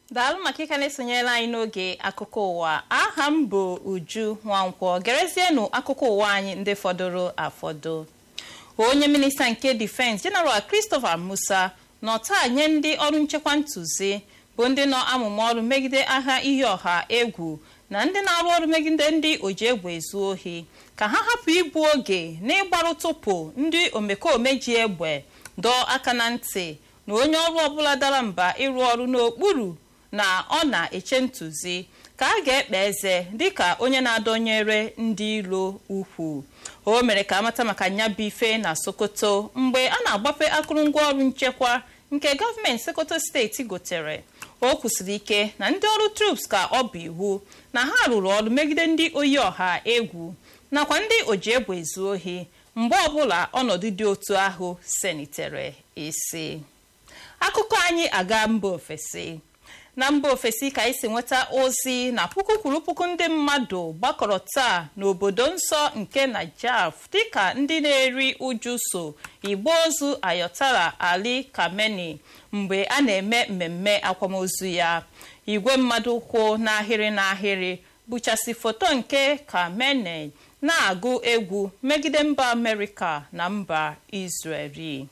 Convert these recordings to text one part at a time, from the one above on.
daalụ maka ịka na-esonyere anyị n'oge akụkọ ụwa aha m bụ uju nwankwọ gerezienụ akụkọ ụwa anyị ndị fọdụrụ afọdụ onye minista nke difense jeneral christopher musa nọ taa nye ndị ọrụ nchekwa ntụzi bụ ndị nọ amụma ọrụ megide agha iyi ọha egwu na ndị na-arụ ọrụ megide ndị oji egbe ezu ohi ka ha hapụ igbu oge n'ịgbarụ tụpụ ndị omekome ji egbe dọọ aka na ntị na onye ọrụ ọbụla dara mba ịrụ ọrụ n'okpuru na ọ na-eche ntụzi ka a ga-ekpe eze dịka onye na-adọnyere ndị iro ukwu o mere ka amata maka nyabụ ife na sokoto mgbe a na-agbape akụrụngwa ọrụ nchekwa nke gọọmenti sokoto steeti gotere o kwusiri ike na ndị ọrụ troops ka ọ bụ iwu na ha rụrụ ọrụ megide ndị oyi ọha egwu nakwa ndị oji egbe ezu ohi mgbe ọbụla ọnọdụ dị otu ahụ senitere isi akụkọ anyị aga mba ofesi na mba ofesi ka anyị si nweta ozi na puku kwuru puku ndị mmadụ gbakọrọ taa n'obodo nsọ nke najaf dịka ndị na-eri uju so igbo ozu ayotara ali kameni mgbe a na-eme mmemme akwamozu ya igwe mmadụ kwụ n'ahịrị n'ahịrị buchasị foto nke kameni na-agụ egwu megide mba amerịka na mba israeli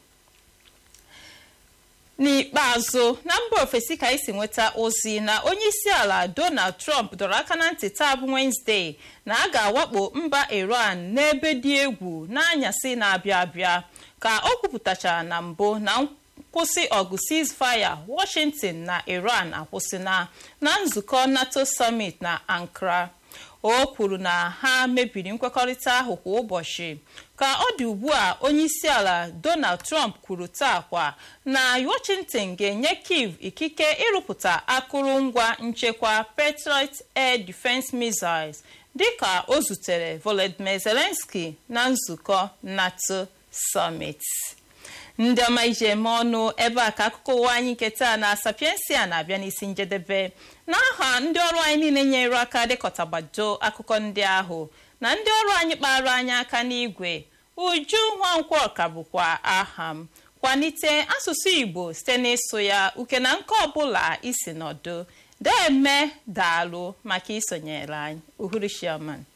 n'ikpeazụ na mba ofesi ka anyị si nweta ozi na onye isi ala donald trump dọrọ aka na ntị taa bụ wenezdee na a ga-awakpo mba iran n'ebe dị egwu n'anyasị na-abịa abịa ka o kwupụtachara na mbụ na nkwụsị ọgụ ceasefire washington na iran akwụsịna na nzukọ nato summit na ankara o kwuru na ha mebiri nkwekọrịta ahụ kwa ụbọchị ka ọ dị ugbu a onye isi ala donald trump kwuru taa kwa na washington ga-enye kiev ikike ịrụpụta akụrụngwa nchekwa patriot air defense missiles dịka o zutere volodymyr zelensky na nzukọ nato summit ndị ọma iji eme ọnụ ebe a ka akụkọ ụwa anyị nke taa na sapiensia na-abịa n'isi njedebe n'aha ndị ọrụ anyị niile nyere aka dịkọtagbado akụkọ ndị ahụ na ndị ọrụ anyị kpara anyị aka n'igwe uju nwankwo ka bụkwa aha m kwalite asụsụ igbo site n'ịsụ ya uke na nke ọbụla isi nọdụ deme daalụ maka isonyere anyị uhuruchioma